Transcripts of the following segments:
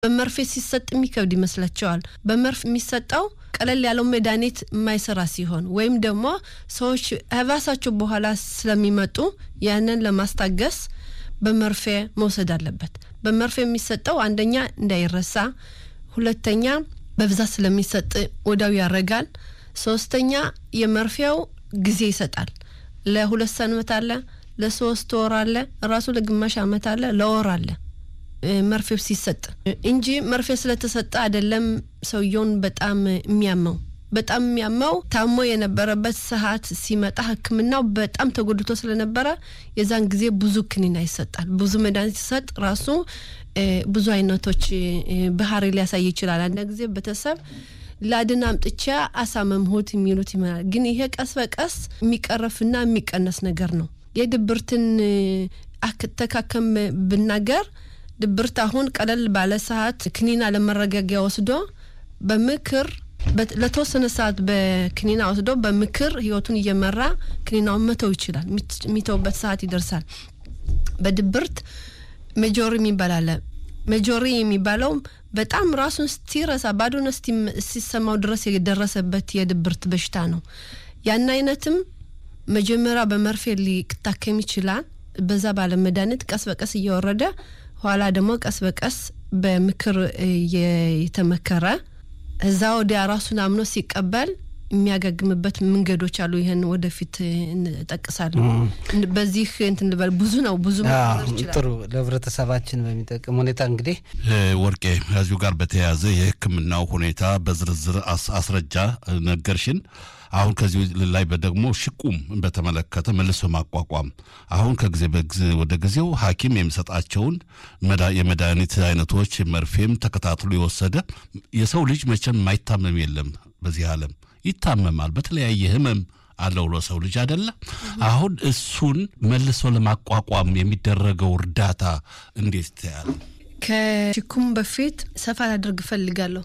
በመርፌ ሲሰጥ የሚከብድ ይመስላቸዋል። በመርፌ የሚሰጠው ቀለል ያለው መድኃኒት የማይሰራ ሲሆን ወይም ደግሞ ሰዎች ህባሳቸው በኋላ ስለሚመጡ ያንን ለማስታገስ በመርፌ መውሰድ አለበት። በመርፌ የሚሰጠው አንደኛ እንዳይረሳ፣ ሁለተኛ በብዛት ስለሚሰጥ ወዳው ያረጋል፣ ሶስተኛ የመርፌው ጊዜ ይሰጣል። ለሁለት ሰንበት አለ፣ ለሶስት ወር አለ፣ ራሱ ለግማሽ አመት አለ፣ ለወር አለ መርፌው ሲሰጥ እንጂ መርፌ ስለተሰጠ አይደለም ሰውየውን በጣም የሚያመው በጣም የሚያመው ታሞ የነበረበት ሰዓት ሲመጣ ሕክምናው በጣም ተጎድቶ ስለነበረ የዛን ጊዜ ብዙ ክኒና ይሰጣል። ብዙ መድኃኒት ሲሰጥ ራሱ ብዙ አይነቶች ባህሪ ሊያሳይ ይችላል። አንድ ጊዜ ቤተሰብ ላድን አምጥቻ አሳመምሁት የሚሉት ይመናል። ግን ይሄ ቀስ በቀስ የሚቀረፍና የሚቀነስ ነገር ነው። የድብርትን አተካከም ብናገር ድብርት አሁን ቀለል ባለ ሰዓት ክኒና ለመረጋጊያ ወስዶ በምክር ለተወሰነ ሰዓት በክኒና ወስዶ በምክር ህይወቱን እየመራ ክኒናውን መተው ይችላል። የሚተውበት ሰዓት ይደርሳል። በድብርት ሜጆሪ የሚባል አለ። ሜጆሪ የሚባለው በጣም ራሱን እስቲረሳ ባዶነት እስቲሰማው ድረስ የደረሰበት የድብርት በሽታ ነው። ያን አይነትም መጀመሪያ በመርፌ ሊታከም ይችላል። በዛ ባለ መድኃኒት ቀስ በቀስ እየወረደ ኋላ ደግሞ ቀስ በቀስ በምክር የተመከረ እዛ ወዲያ ራሱን አምኖ ሲቀበል የሚያገግምበት መንገዶች አሉ። ይህን ወደፊት እንጠቅሳለሁ። በዚህ እንትን ልበል ብዙ ነው ብዙ ጥሩ ለህብረተሰባችን በሚጠቅም ሁኔታ እንግዲህ ወርቄ ከዚሁ ጋር በተያያዘ የሕክምናው ሁኔታ በዝርዝር አስረጃ ነገርሽን። አሁን ከዚህ ላይ ደግሞ ሽቁም በተመለከተ መልሶ ማቋቋም አሁን ከጊዜ ወደ ጊዜው ሐኪም የሚሰጣቸውን የመድኃኒት አይነቶች መርፌም ተከታትሎ የወሰደ የሰው ልጅ መቼም የማይታመም የለም በዚህ ዓለም ይታመማል። በተለያየ ህመም አለው ለሰው ልጅ አይደለ? አሁን እሱን መልሶ ለማቋቋም የሚደረገው እርዳታ እንዴት ይታያል? ከሽኩም በፊት ሰፋ ላደርግ እፈልጋለሁ።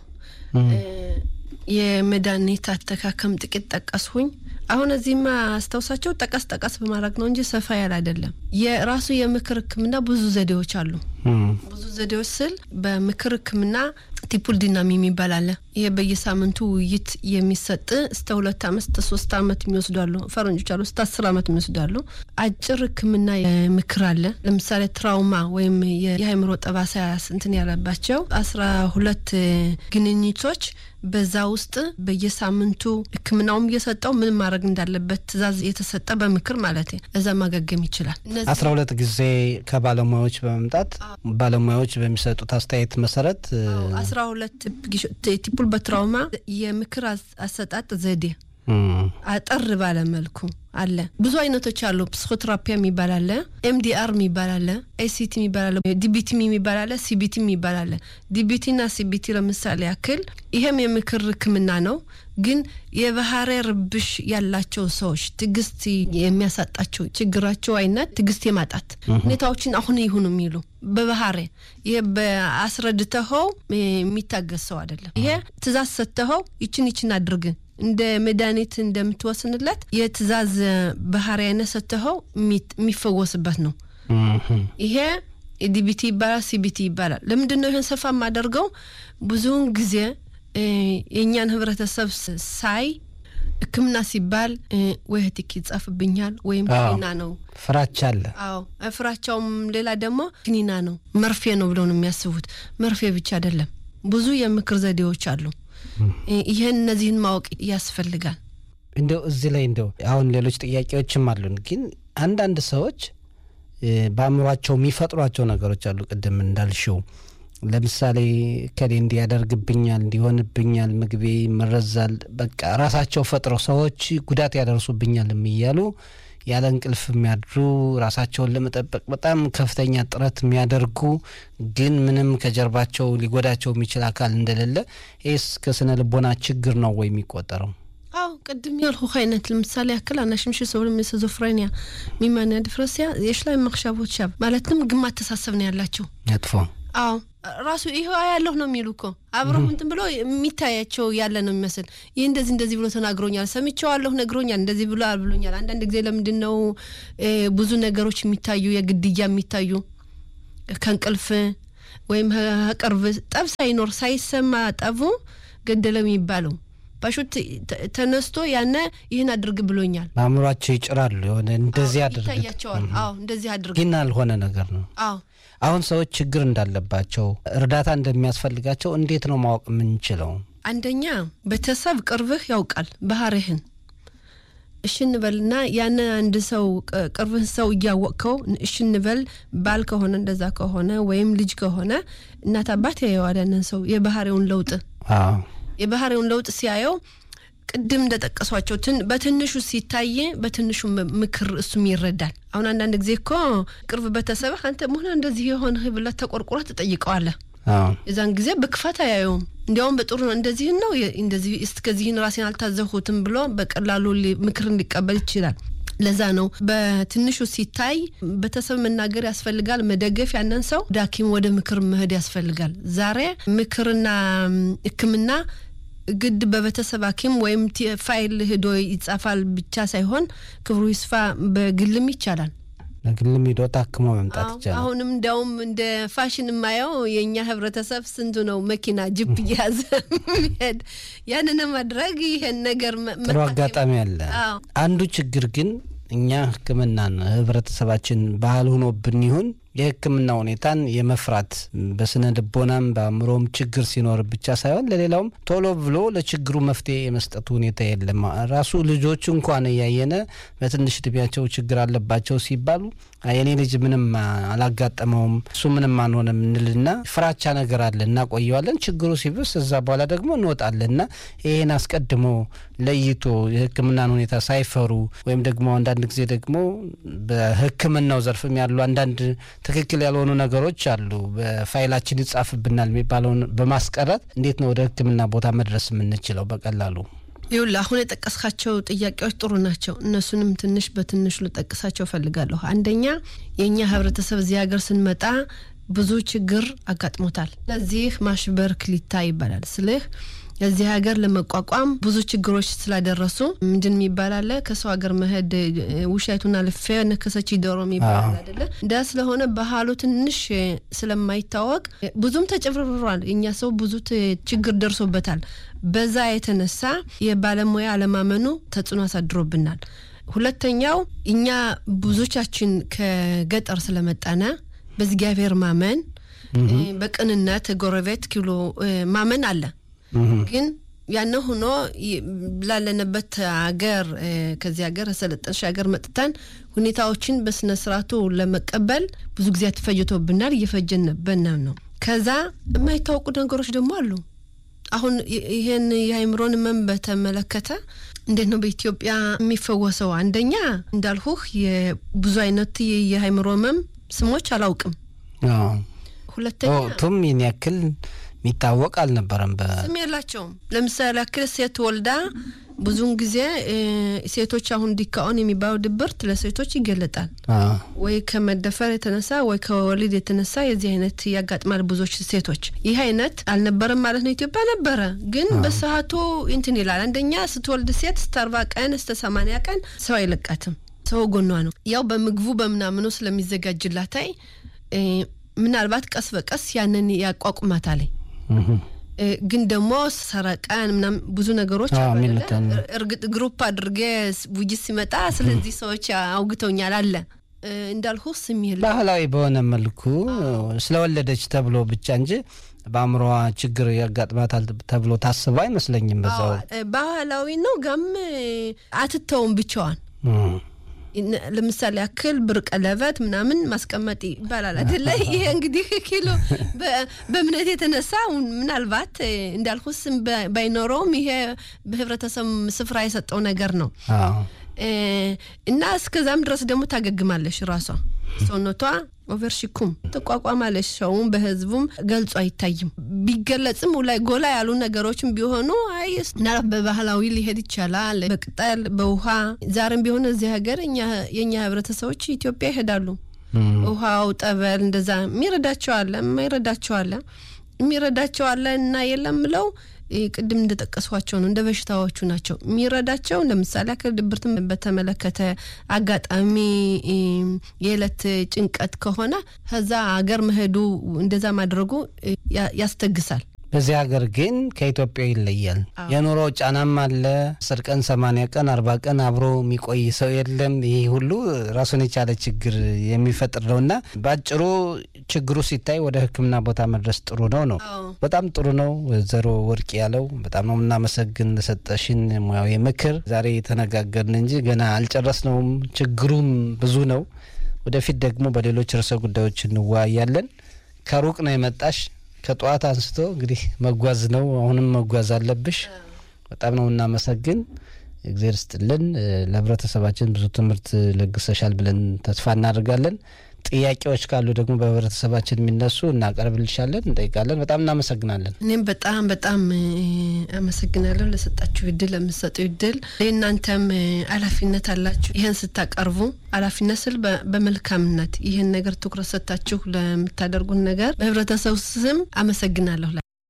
የመድኃኒት አተካከም ጥቂት ጠቀስሁኝ። አሁን እዚህማ አስታውሳቸው ጠቀስ ጠቀስ በማድረግ ነው እንጂ ሰፋ ያለ አይደለም። የራሱ የምክር ህክምና ብዙ ዘዴዎች አሉ። ብዙ ዘዴዎች ስል በምክር ህክምና ቲፑል ዲናሚ የሚባል አለ። ይሄ በየሳምንቱ ውይይት የሚሰጥ እስከ ሁለት አመት እስከ ሶስት አመት የሚወስዳሉ ፈረንጆች አሉ። እስከ አስር አመት የሚወስዳሉ። አጭር ህክምና ምክር አለ። ለምሳሌ ትራውማ ወይም የአእምሮ ጠባሳ እንትን ያለባቸው አስራ ሁለት ግንኙቶች በዛ ውስጥ በየሳምንቱ ህክምናውም እየሰጠው ምን ማድረግ እንዳለበት ትእዛዝ የተሰጠ በምክር ማለት እዛ ማገገም ይችላል። አስራ ሁለት ጊዜ ከባለሙያዎች በመምጣት ባለሙያዎች በሚሰጡት አስተያየት መሰረት አስራ ሁለት ቲፑል በትራውማ የምክር አሰጣጥ ዘዴ አጠር ባለ መልኩ አለ። ብዙ አይነቶች አሉ። ፕሲኮቴራፒያ የሚባል አለ፣ ኤምዲአር የሚባል አለ፣ ኤሲቲ የሚባል አለ፣ ዲቢቲ የሚባል አለ፣ ሲቢቲ የሚባል አለ። ዲቢቲና ሲቢቲ ለምሳሌ ያክል ይሄም የምክር ህክምና ነው። ግን የባህሪ ርብሽ ያላቸው ሰዎች ትዕግስት የሚያሳጣቸው ችግራቸው አይነት ትዕግስት የማጣት ሁኔታዎችን አሁን ይሁኑ የሚሉ በባህሪ ይሄ በአስረድተኸው የሚታገስ ሰው አይደለም። ይሄ ትእዛዝ ሰጥተኸው ይችን ይችን አድርግ እንደ መድኃኒት እንደምትወስንለት የትእዛዝ ባህሪ አይነት ሰጥተኸው የሚፈወስበት ነው። ይሄ ዲቢቲ ይባላል፣ ሲቢቲ ይባላል። ለምንድን ነው ይህን ሰፋ የማደርገው? ብዙውን ጊዜ የእኛን ህብረተሰብ ሳይ ህክምና ሲባል ወይ ህቲክ ይጻፍብኛል ወይም ክኒና ነው ፍራቻ አለ። አዎ ፍራቻውም ሌላ ደግሞ ክኒና ነው መርፌ ነው ብለው ነው የሚያስቡት። መርፌ ብቻ አይደለም፣ ብዙ የምክር ዘዴዎች አሉ። ይህን እነዚህን ማወቅ ያስፈልጋል። እንደው እዚህ ላይ እንደው አሁን ሌሎች ጥያቄዎችም አሉን፣ ግን አንዳንድ ሰዎች በአእምሯቸው የሚፈጥሯቸው ነገሮች አሉ። ቅድም እንዳልሽው ለምሳሌ ከሌ እንዲያደርግብኛል፣ እንዲሆንብኛል፣ ምግቤ ይመረዛል፣ በቃ ራሳቸው ፈጥረው ሰዎች ጉዳት ያደርሱብኛል እያሉ ያለ እንቅልፍ የሚያድሩ ራሳቸውን ለመጠበቅ በጣም ከፍተኛ ጥረት የሚያደርጉ ግን ምንም ከጀርባቸው ሊጎዳቸው የሚችል አካል እንደሌለ ይህስ ከስነ ልቦና ችግር ነው ወይ የሚቆጠረው? አዎ ቅድም ያልኩህ አይነት ለምሳሌ ያክል አናሽምሽ ሰብለ ስዞፍሬኒያ ሚማንያ ድፍረሲያ የሽላይ መክሻቦች ሻብ ማለትም ግማ አተሳሰብ ነው ያላቸው መጥፎ አዎ ራሱ ይህ ያለሁ ነው የሚሉ እኮ አብረው እንትን ብሎ የሚታያቸው ያለ ነው የሚመስል ይህ እንደዚህ እንደዚህ ብሎ ተናግሮኛል፣ ሰምቼዋለሁ፣ ነግሮኛል፣ እንደዚህ ብሎ ብሎኛል። አንዳንድ ጊዜ ለምንድን ነው ብዙ ነገሮች የሚታዩ የግድያ የሚታዩ ከእንቅልፍ ወይም ቅርብ ጠብ ሳይኖር ሳይሰማ ጠቡ ገደለው የሚባለው ባሹት ተነስቶ ያነ ይህን አድርግ ብሎኛል በአእምሯቸው ይጭራሉ። የሆነ እንደዚህ አድርግ ይታያቸዋል። አዎ እንደዚህ አድርግ ግን አልሆነ ነገር ነው። አዎ አሁን ሰዎች ችግር እንዳለባቸው እርዳታ እንደሚያስፈልጋቸው እንዴት ነው ማወቅ የምንችለው? አንደኛ ቤተሰብ ቅርብህ ያውቃል ባህሪህን። እሺ እንበልና ያን አንድ ሰው ቅርብህ ሰው እያወቅከው እሺ እንበል ባል ከሆነ እንደዛ ከሆነ ወይም ልጅ ከሆነ እናት አባት ያየዋል ያንን ሰው የባህሪውን ለውጥ አዎ የባህሪውን ለውጥ ሲያየው ቅድም እንደጠቀሷቸው በትንሹ ሲታይ በትንሹ ምክር እሱም ይረዳል። አሁን አንዳንድ ጊዜ እኮ ቅርብ ቤተሰብህ አንተ መሆን እንደዚህ የሆንህ ብለህ ተቆርቁረህ ትጠይቀዋለህ። አዎ የዛን ጊዜ በክፋት አያየውም። እንዲያውም በጥሩ ነው እንደዚህን ነው እንደዚህ እስከዚህን ራሴን አልታዘሁትም ብሎ በቀላሉ ምክር ሊቀበል ይችላል። ለዛ ነው በትንሹ ሲታይ ቤተሰብ መናገር ያስፈልጋል፣ መደገፍ ያንን ሰው ወደ ሐኪም ወደ ምክር መሄድ ያስፈልጋል። ዛሬ ምክርና ሕክምና ግድ በቤተሰብ ሐኪም ወይም ፋይል ሂዶ ይጻፋል ብቻ ሳይሆን ክብሩ ይስፋ በግልም ይቻላል። በግልም ሂዶ ታክሞ መምጣት ይቻላል። አሁንም እንዲያውም እንደ ፋሽን የማየው የእኛ ህብረተሰብ ስንቱ ነው መኪና ጅፕ እየያዘ የሚሄድ ያንን ማድረግ ይሄን ነገር ጥሩ አጋጣሚ አለ። አንዱ ችግር ግን እኛ ህክምናን ህብረተሰባችን ባህል ሆኖብን ይሁን የህክምና ሁኔታን የመፍራት በስነ ልቦናም በአእምሮም ችግር ሲኖር ብቻ ሳይሆን ለሌላውም ቶሎ ብሎ ለችግሩ መፍትሄ የመስጠቱ ሁኔታ የለም። ራሱ ልጆች እንኳን እያየነ በትንሽ እድሜያቸው ችግር አለባቸው ሲባሉ የኔ ልጅ ምንም አላጋጠመውም እሱ ምንም አንሆንም እንልና ፍራቻ ነገር አለ፣ እናቆየዋለን። ችግሩ ሲብስ እዛ በኋላ ደግሞ እንወጣለን እና ይህን አስቀድሞ ለይቶ የህክምናን ሁኔታ ሳይፈሩ ወይም ደግሞ አንዳንድ ጊዜ ደግሞ በህክምናው ዘርፍም ያሉ አንዳንድ ትክክል ያልሆኑ ነገሮች አሉ። በፋይላችን ይጻፍብናል የሚባለውን በማስቀረት እንዴት ነው ወደ ህክምና ቦታ መድረስ የምንችለው በቀላሉ? ይኸውልህ አሁን የጠቀስካቸው ጥያቄዎች ጥሩ ናቸው። እነሱንም ትንሽ በትንሹ ልጠቅሳቸው እፈልጋለሁ። አንደኛ የእኛ ህብረተሰብ እዚህ ሀገር ስንመጣ ብዙ ችግር አጋጥሞታል። ለዚህ ማሽበር ክሊታ ይባላል ስልህ እዚህ ሀገር ለመቋቋም ብዙ ችግሮች ስላደረሱ ምንድን የሚባል አለ ከሰው ሀገር መሄድ ውሻይቱና ልፌ ነከሰች ዶሮ የሚባል አይደለ? እንዳ ስለሆነ ባህሉ ትንሽ ስለማይታወቅ ብዙም ተጨብርብሯል። እኛ ሰው ብዙ ችግር ደርሶበታል። በዛ የተነሳ የባለሙያ አለማመኑ ተጽዕኖ አሳድሮብናል። ሁለተኛው እኛ ብዙቻችን ከገጠር ስለመጣነ በእግዚአብሔር ማመን በቅንነት ጎረቤት ኪሎ ማመን አለ ግን ያነ ሆኖ ላለንበት ሀገር ከዚህ ሀገር ሰለጠንሽ ሀገር መጥተን ሁኔታዎችን በስነ ስርዓቱ ለመቀበል ብዙ ጊዜ ተፈጅቶብናል። እየፈጀንበንም ነው። ከዛ የማይታወቁ ነገሮች ደግሞ አሉ። አሁን ይህን የአይምሮን ህመም በተመለከተ እንዴት ነው በኢትዮጵያ የሚፈወሰው? አንደኛ እንዳልሁህ የብዙ አይነት የአይምሮ ህመም ስሞች አላውቅም። ሁለተኛ ቱም ይህን ያክል የሚታወቅ አልነበረም። ስም የላቸውም። ለምሳሌ ያክል ሴት ወልዳ ብዙውን ጊዜ ሴቶች አሁን ዲካኦን የሚባለው ድብርት ለሴቶች ይገለጣል። ወይ ከመደፈር የተነሳ ወይ ከወሊድ የተነሳ የዚህ አይነት ያጋጥማል ብዙዎች ሴቶች። ይህ አይነት አልነበረም ማለት ነው። ኢትዮጵያ ነበረ፣ ግን በሰዓቱ እንትን ይላል። አንደኛ ስትወልድ ሴት እስከ አርባ ቀን እስከ ሰማንያ ቀን ሰው አይለቃትም። ሰው ጎኗ ነው። ያው በምግቡ በምናምኑ ስለሚዘጋጅላታይ ምናልባት ቀስ በቀስ ያንን ያቋቁማታል። ግን ደግሞ ሰረቀን ምናምን ብዙ ነገሮች እርግጥ ግሩፕ አድርጌ ውይይት ሲመጣ ስለዚህ ሰዎች አውግተውኛል አለ እንዳልሁ ስም የለ ባህላዊ በሆነ መልኩ ስለወለደች ተብሎ ብቻ እንጂ በአእምሮዋ ችግር ያጋጥማታል ተብሎ ታስበው አይመስለኝም። በዛው ባህላዊ ነው ጋም አትተውም ብቻዋን ለምሳሌ ያክል ብር ቀለበት ምናምን ማስቀመጥ ይባላል አይደለ? ይሄ እንግዲህ ኪሎ በእምነት የተነሳ ምናልባት እንዳልኩ ስም ባይኖረውም ይሄ በህብረተሰብ ስፍራ የሰጠው ነገር ነው እና እስከዛም ድረስ ደግሞ ታገግማለሽ። ራሷ ሰውነቷ ኦቨርሺኩም ትቋቋማለች። ሰውም በህዝቡም ገልጾ አይታይም። ቢገለጽም ላይ ጎላ ያሉ ነገሮችም ቢሆኑ አይ ምናልባት በባህላዊ ሊሄድ ይቻላል። በቅጠል በውሃ ዛሬም ቢሆን እዚህ ሀገር የእኛ ህብረተሰቦች ኢትዮጵያ ይሄዳሉ። ውሃው ጠበል እንደዛ የሚረዳቸው አለ፣ የማይረዳቸው አለ። የሚረዳቸው አለ እና የለም ብለው ቅድም እንደጠቀሷቸው ነው፣ እንደ በሽታዎቹ ናቸው። የሚረዳቸው ለምሳሌ አካል ድብርትን በተመለከተ አጋጣሚ የዕለት ጭንቀት ከሆነ ከዛ አገር መሄዱ እንደዛ ማድረጉ ያስተግሳል። በዚህ ሀገር ግን ከኢትዮጵያ ይለያል። የኑሮ ጫናም አለ። አስር ቀን ሰማንያ ቀን አርባ ቀን አብሮ የሚቆይ ሰው የለም። ይህ ሁሉ ራሱን የቻለ ችግር የሚፈጥር ነው እና በአጭሩ ችግሩ ሲታይ ወደ ሕክምና ቦታ መድረስ ጥሩ ነው ነው በጣም ጥሩ ነው። ወይዘሮ ወርቅ ያለው በጣም ነው የምናመሰግን ለሰጠሽን ሙያዊ ምክር። ዛሬ የተነጋገርን እንጂ ገና አልጨረስነውም። ችግሩም ብዙ ነው። ወደፊት ደግሞ በሌሎች ርዕሰ ጉዳዮች እንወያያለን። ከሩቅ ነው የመጣሽ ከጠዋት አንስቶ እንግዲህ መጓዝ ነው። አሁንም መጓዝ አለብሽ። በጣም ነው እናመሰግን። እግዜር ስጥልን። ለህብረተሰባችን ብዙ ትምህርት ለግሰሻል ብለን ተስፋ እናደርጋለን። ጥያቄዎች ካሉ ደግሞ በህብረተሰባችን የሚነሱ እናቀርብልሻለን፣ እንጠይቃለን። በጣም እናመሰግናለን። እኔም በጣም በጣም አመሰግናለሁ ለሰጣችሁ እድል፣ ለምሰጡ እድል። ለእናንተም ኃላፊነት አላችሁ። ይህን ስታቀርቡ ኃላፊነት ስል በመልካምነት ይህን ነገር ትኩረት ሰጥታችሁ ለምታደርጉት ነገር በህብረተሰቡ ስም አመሰግናለሁ።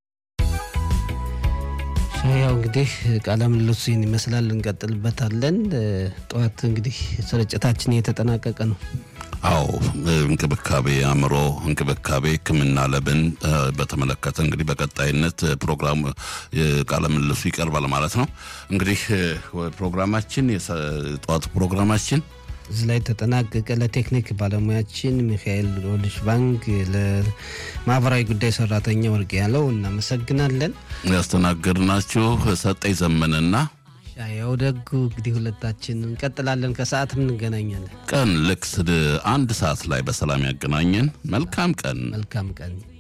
ያው እንግዲህ ቃለ ምልልሱ ይህን ይመስላል። እንቀጥልበታለን። ጠዋት እንግዲህ ስርጭታችን እየተጠናቀቀ ነው። አዎ እንክብካቤ አእምሮ እንክብካቤ ሕክምና ለብን በተመለከተ እንግዲህ በቀጣይነት ፕሮግራም ቃለ ምልልሱ ይቀርባል ማለት ነው። እንግዲህ ፕሮግራማችን የጠዋቱ ፕሮግራማችን እዚህ ላይ ተጠናቀቀ። ለቴክኒክ ባለሙያችን ሚካኤል ሮልሽ ባንክ፣ ለማህበራዊ ጉዳይ ሰራተኛ ወርቅ ያለው እናመሰግናለን። ያስተናገድናችሁ ሰጠኝ ዘመንና ያው ደጉ እንግዲህ ሁለታችን እንቀጥላለን። ከሰዓትም እንገናኛለን። ቀን ልክ አንድ ሰዓት ላይ በሰላም ያገናኘን። መልካም ቀን። መልካም ቀን